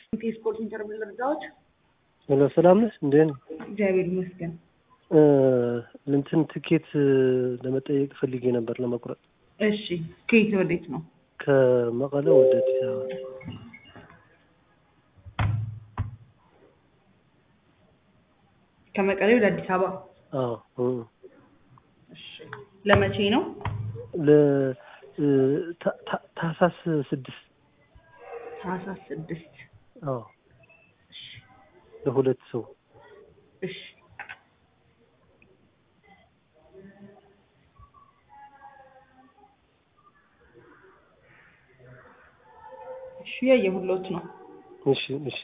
የስፖርት ኢንተርቪው እርዳዎች ሄሎ ሰላም ነሽ? እንዴት ነው? እግዚአብሔር ይመስገን። እንትን ትኬት ለመጠየቅ ፈልጌ ነበር ለመቁረጥ እሺ ከየት ወዴት ነው? ከመቀለ ወደ አዲስ አበባ። ከመቀሌ ወደ አዲስ አበባ። አዎ እ እሺ ለመቼ ነው? ለ ታ- ታ- ታህሳስ ስድስት ታህሳስ ስድስት አዎ ለሁለት ሰው እሺ እሺ ያየሁሎት ነው። እሺ እሺ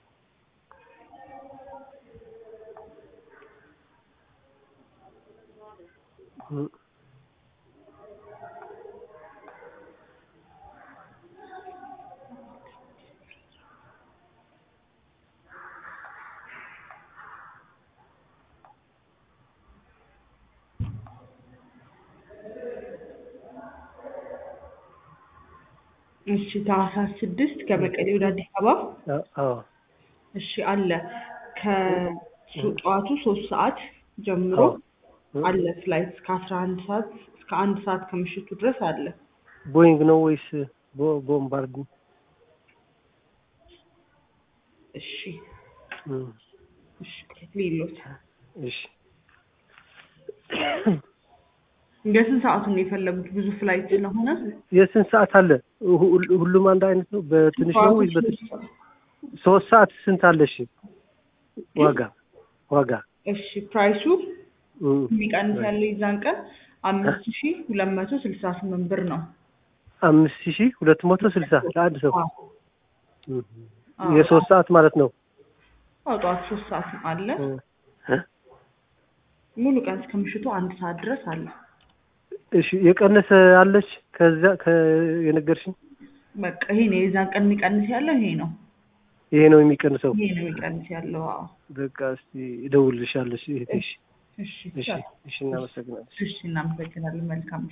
እ እሺ ታህሳስ ስድስት ከመቀሌ ወደ አዲስ አበባ አ- አዎ እሺ አለ ከጠዋቱ ሶስት ሰዓት ጀምሮ አዎ እ አለ ፍላይት እስከ አስራ አንድ ሰዓት እስከ አንድ ሰዓት ከምሽቱ ድረስ አለ። ቦይንግ ነው ወይስ ቦ- ቦምባርድ? እሺ እ እሺ ሌሎት እሺ የስንት ሰዓቱን ነው የፈለጉት? ብዙ ፍላይት ስለሆነ የስንት ሰዓት አለ? ሁ- ሁ- ሁሉም አንድ አይነት ነው? በትንሽ ነው ወይስ በትንሽ? ሶስት ሰዓት ስንት አለ? እሺ ዋጋ ዋጋ እሺ ፕራይሱ እ የሚቀንስ ያለው የዛን ቀን አምስት ሺ ሁለት መቶ ስልሳ ስምንት ብር ነው። አምስት ሺህ ሁለት መቶ ስልሳ ለአንድ ሰው አዎ እ አዎ። የሶስት ሰዓት ማለት ነው። አዎ ጠዋት ሶስት ሰዓት አለ። እ እ ሙሉ ቀን እስከ ምሽቱ አንድ ሰዓት ድረስ አለ። እሺ የቀነሰ አለች ከዛ ከ የነገርሽኝ በቃ ይሄ ነው የዛን ቀን የሚቀንስ ያለው ይሄ ነው። ይሄ ነው የሚቀንሰው። ይሄ ነው የሚቀንስ ያለው። አዎ በቃ እስቲ እደውልልሻለሁ። እሺ እህቴ። እሺ እሺ እሺ እናመሰግናለን። እሺ እናመሰግናለን። መልካም